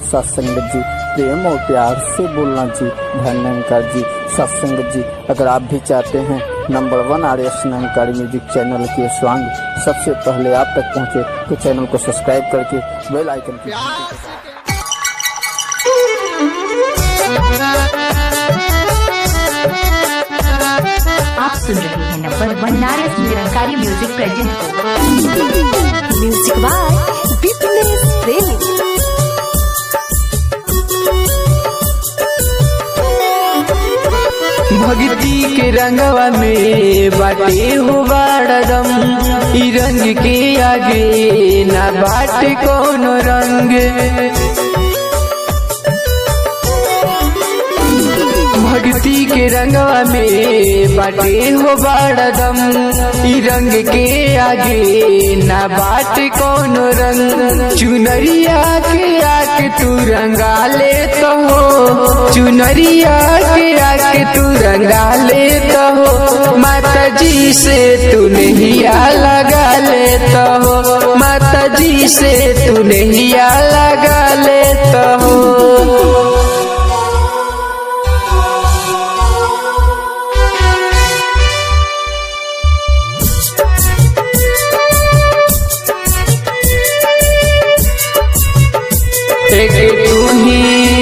सत्संग जी प्रेम और प्यार से बोलना जी धन्यंकर जी सत्संग जी अगर आप भी चाहते हैं नंबर वन आर एस नंकारी म्यूजिक चैनल के स्वांग सबसे पहले आप तक पहुंचे तो चैनल को सब्सक्राइब करके बेल आइकन की घंटी को आप सुन रहे हैं नंबर वन नारस निरंकारी म्यूजिक प्रेजेंट को म्यूजिक बाय बिपनेश प्रेमी भक्ति के रंगवा में बाटे हो बाड़दम ई रंग के आगे ना बाटे कौन रंग भक्ति के रंगवा में बाटे हो बाड़दम ई रंग के आगे ना बाटे कौन रंग चुनरिया के आके तू रंगा ले तो हो चुनरिया के आके तू रंगा ले तो हो माता जी से तू नहीं लगा ले तो हो माता जी से तू नहीं लगा ले तो हो एक तू ही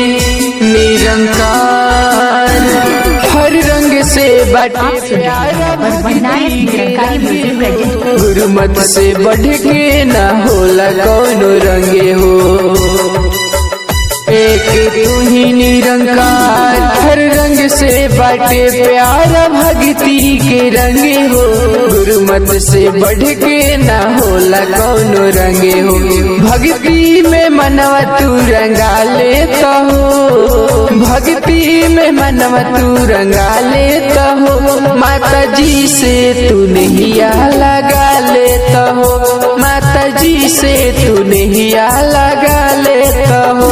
निरंकार हर रंग से बाटे आप सुन रहे हैं नंबर वन नारस निरंकारी म्यूजिक प्रेजेंट को गुरुमत से बढ़ के न होला कौनो रंगे हो एक तू ही निरंकार हर रंग से बाटे प्यार भक्ति के रंगे हो गुरुमत से बढ़ के न होला कौनो रंगे हो भक्ति में मनवा तू रंगा लेता हो भक्ति में मनवा तू रंगा लेता हो माता जी से तू नहीं लगा लेता हो माता जी से तू नहीं लगा लेता हो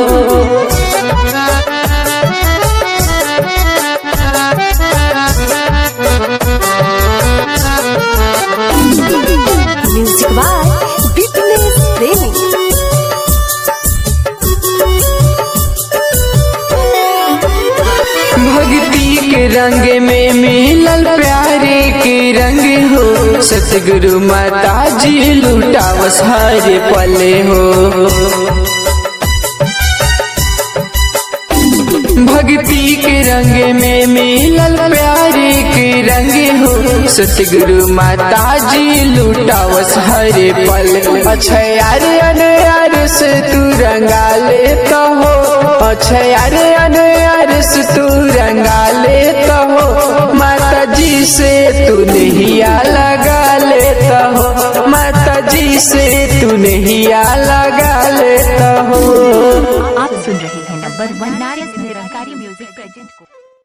म्यूजिक बाय बिपनेश प्रेमी भक्ति के रंग में मिलल प्यारे के रंग हो सतगुरु माता जी लुटावस हर पले हो भक्ति के रंग में मिलल प्यारे के रंग हो सतगुरु माता जी लुटावस हर पल अच्छा यार यार से तू रंगा लेता हो अच्छा यार यार से तू रंगा लेता हो माता जी से तू नहीं लगा लेता हो माता जी से तू नहीं लगा लेता हो आप सुन रहे हैं नंबर वन नारस निरंकारी म्यूजिक प्रेजेंट को